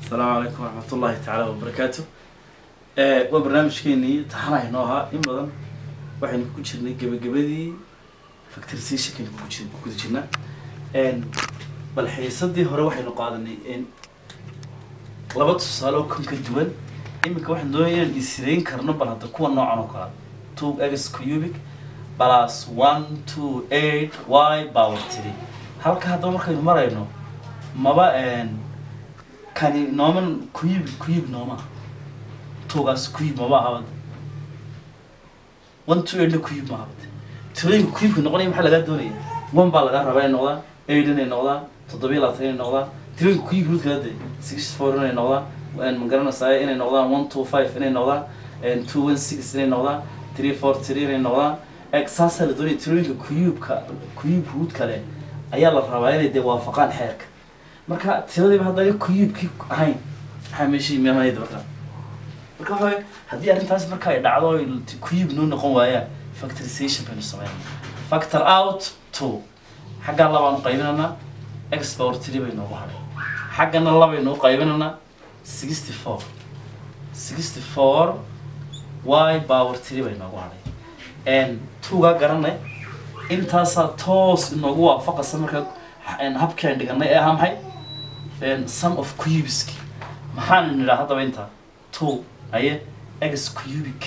asalaamu calaykum waraxmatullaahi tacaala wabarakaatu waa barnaamijkeenii taxanahay noo ahaa in badan waxaynu ku jirnay gebagabadii factorizationkaynu ku jir- ku guda jirnaa bal xiisadii hore waxaynu qaadanay in laba tusaale oo kan ka duwan iminka waxaan doonaya inaan isirayn karno bal hadda kuwa noocan oo kale two x cubic plus one two eight y power three halka haddaba markaynu marayno maba kani nooman kuyib kuyib nooma tuugaas kuyib maba ahabad one two eighna kuyib ma ahabad tirooyinka kuyibka noqonaya maxaa lagaa doonaya one baa lagaa rabaa inay noqdaan eight inay noqdaan toddobiyo labaatan inay noqdaan tirooyinka kuyib mid kala de six four inay noqdaan ma garanaysaa inay noqdaan one two five inay noqdaan two one six inay noqdaan three four three inay noqdaan eg saasaa la doonaya tirooyinka kuyubka kuyib ruud kale ayaa la rabaa inay dee waafaqaan xeerka marka tiradiiba haddana kuyibkii ahayn maxaa meeshii meemahayd marka marka waxa waye haddii arrintaas marka ay dhacdo oy kuyib noo noqon waayaan factorization baynu sameynaa factor out two xaggan labaan u qaybinanaa x power three bay noogu hadhay xaggana labaynu u qaybinanaa sixty four sixty four y power three bay noogu hadhay tuugaa garanay intaasaa toos inoogu waafaqaysa marka habkii aan dhiganay ee ahaa maxay sum of cubiski maxaan nidhaa haddaba intaa two aye x cubic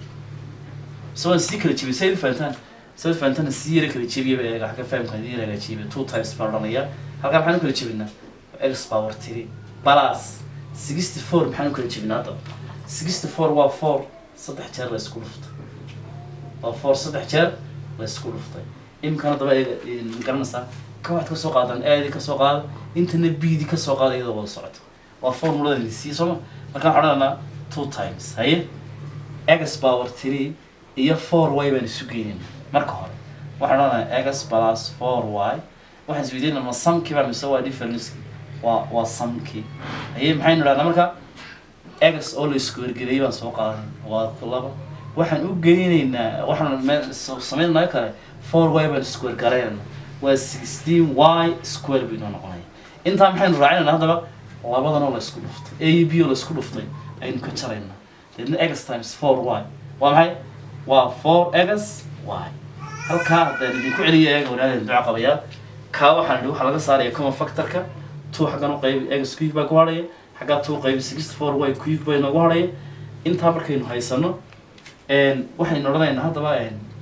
so waan sii kala jebiyay say fahantaan say fahantaan sii yara kala jebiyaba eega xagga fahamka idin yara kala jebiya two times baan odhanaya halkaa maxaan u kala jebinaa x power three plus sixty four maxaan u kala jebinaa haddaba sixty four waa four saddex jeer la isku dhuftay waa four saddex jeer la isku dhuftay imikana daba eega garanaysaa ka waxaad kasoo qaadaan aadi kasoo qaada intana bidi kasoo qaada iyadoo wada socoto waa formulada lisiiye sooma marka waxaan odhanaa two times haye x power three iyo four y baan isu geynayna marka hore waxaan odhanaa x plus four y waxaan isweydiinaa ma samkii baa mise waa difference waa waa samkii haye maxaynu idhahnaa marka x oo la isku ergeliyay baan soo qaadan waa ku laba waxaan u geynaynaa waxaan me- sameynaa kale four y baan isku ergaraynaa waa sixteen y square bay noo noqonaya intaa maxaynu raacinayna haddaba labadan oo la isku dhuftay a iyo b oo la isku dhuftay aynu ka jaraynaa deedna x times four y waa maxay waa four x y halkaa haddaan idinku celiya eega wanaageen duco qabayaa kaa waxaan idhi waxaa laga saaraya common factorka two xaggan u qaybi x cube baa ku hadhaya xaggaa two qaybi sixty four y cube bay noogu hadhaya intaa markaynu haysano waxaynu odhanaynaa haddaba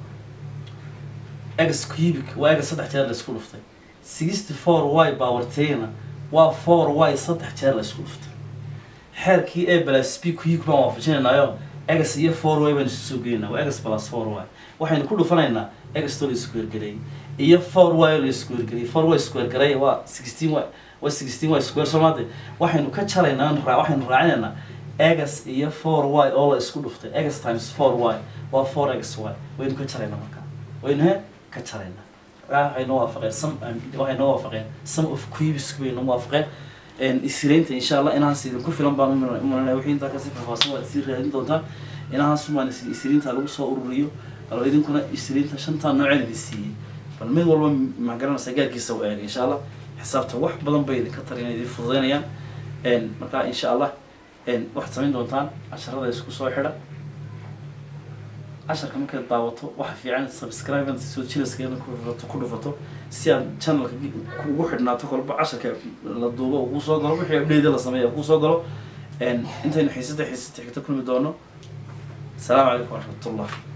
x cubic waa eega saddex jeer la isku dhuftay sixty four y power trina waa four y saddex jeer la isku dhuftay xeerkii a plus b cubic baan waafajinaynayo x iyo four y baan isu soo gelinaa waa x plus four y waxaynu ku dhufanaynaa x too la isku ergelay iyo four y oo la isku ergelay four y isku ergelay waa sixteen y waa sixteen y square soomaade waxaynu ka jaraynaa ra- waxaynu raacinaynaa x iyo four y oo la isku dhuftay x times four y waa four x y waynu ka jaraynaa markaa waynu he ka jaraynaa waxay noo waafaqeen some waxay noo waafaqeen some of cubes bay noo waafaqeen isiraynta insha allah inahaas idinku filan baan umalanaya wixii intaa kasi faahfaahsan waad sii raadin doontaan inahaas umaan isiriinta lagu soo ururiyo bal idinkuna isiriinta shantaa nooceen idin siiyey bal mid walba ma garanaysa gaarkiisa u eega insha allah xisaabta wax badan bay idinka tariyan idin fududeynayaan marka insha allah waxaad samayn doontaan casharada isku soo xidha casharka markaad daawato waxa fiican subscribe and soo jilaskeena ku dhufato ku dhufato si aad channelka ugu xidhnaato kolba casharka la duubo uu soo galo wixii update la sameeya uu soo galo intaynu xiisada xiisada xigta kulmi doono asalaamu calaykum waraxmatullah